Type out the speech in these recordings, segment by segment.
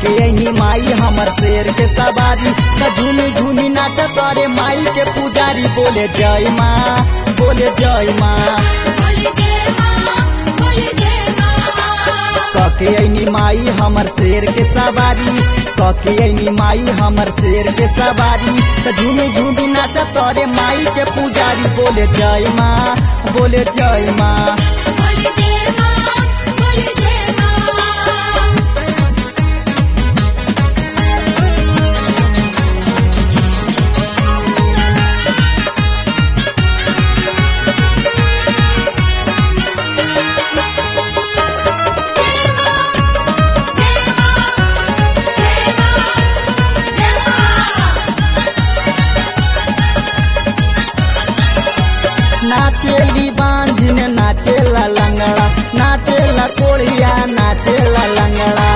कके ऐनी माई हमर शेर के सवारी त झूमी झूमी नाच करे माई के पुजारी बोले जय माँ बोले जय माँ बोले जय माँ बोले जय माँ कके ऐनी माई हमर शेर के सवारी कके ऐनी माई हमर शेर के सवारी त झूमी झूमी नाच करे माई के पुजारी बोले जय माँ बोले जय माँ बोले जय माँ बोले जय माँ नाचेली बांझिन नाचेला लंगड़ा नाचेला कोढ़िया नाचेला लंगड़ा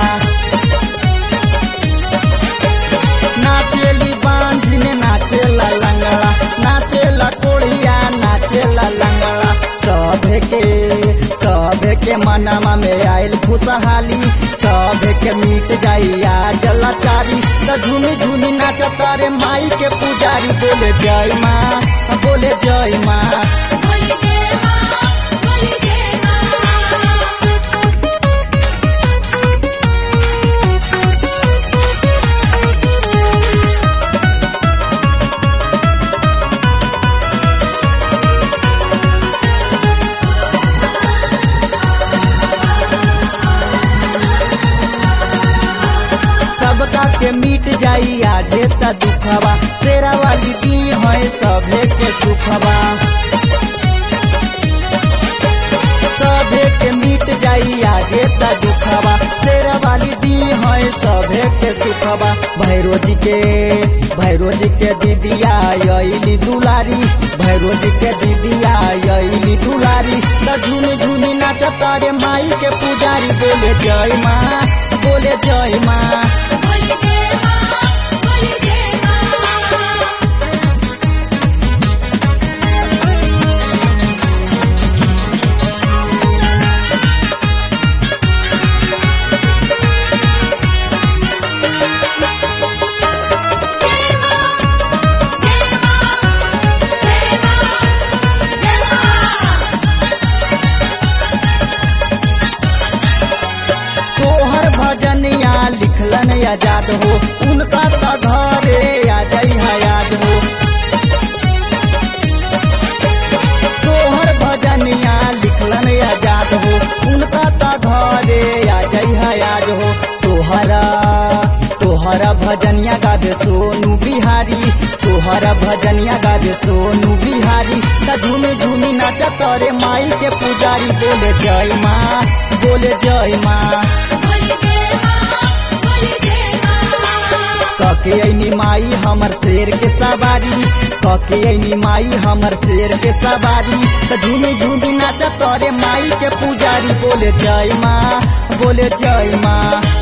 नाचेली बांझिन नाचेला लंगड़ा नाचेला कोढ़िया नाचेला लंगड़ा सभे के सभे के मनमा में आयल खुशहाली सभे के मिट जाइया जलाचारी त झूमी झूमी नाचत रे माई के पुजारी बोले जय माँ बोले जय माँ बोले जय माँ बोले जय माँ सबका के मिट जाई आजे त दुखवा तेरा वाली दी है सभे के सुखवा सभे के मिट जाई आजे त दुखवा तेरा वाली दी है सभे के सुखवा भैरो जी के भैरो जी के दीदिया अली दुलारी भैरो जी के दीदिया अली दुलारी त झूमी झूमी नाचत रे माई के पुजारी बोले जय माँ बोले जय माँ बोले जय माँ बोले जय माँ तोहर भजनिया लिखलन आजाद हो उनका त घरे आ जाई हयाद हो तोहर भजनिया लिखलन आजाद हो उनका त घरे आ जाई हयाद हो तोहरा तोहरा भजनिया गावे सोनू बिहारी तोहरा भजनिया गावे सोनू बिहारी त झूमी झूमी नाचत रे माई के पुजारी बोले जय माँ बोले जय माँ बोले जय माँ बोले जय माँ कके ऐनी माई हमर शेर के सवारी कके ऐनी माई हमर शेर के सवारी त झूमी झूमी नाचत रे माई के पुजारी बोले जय माँ बोले जय माँ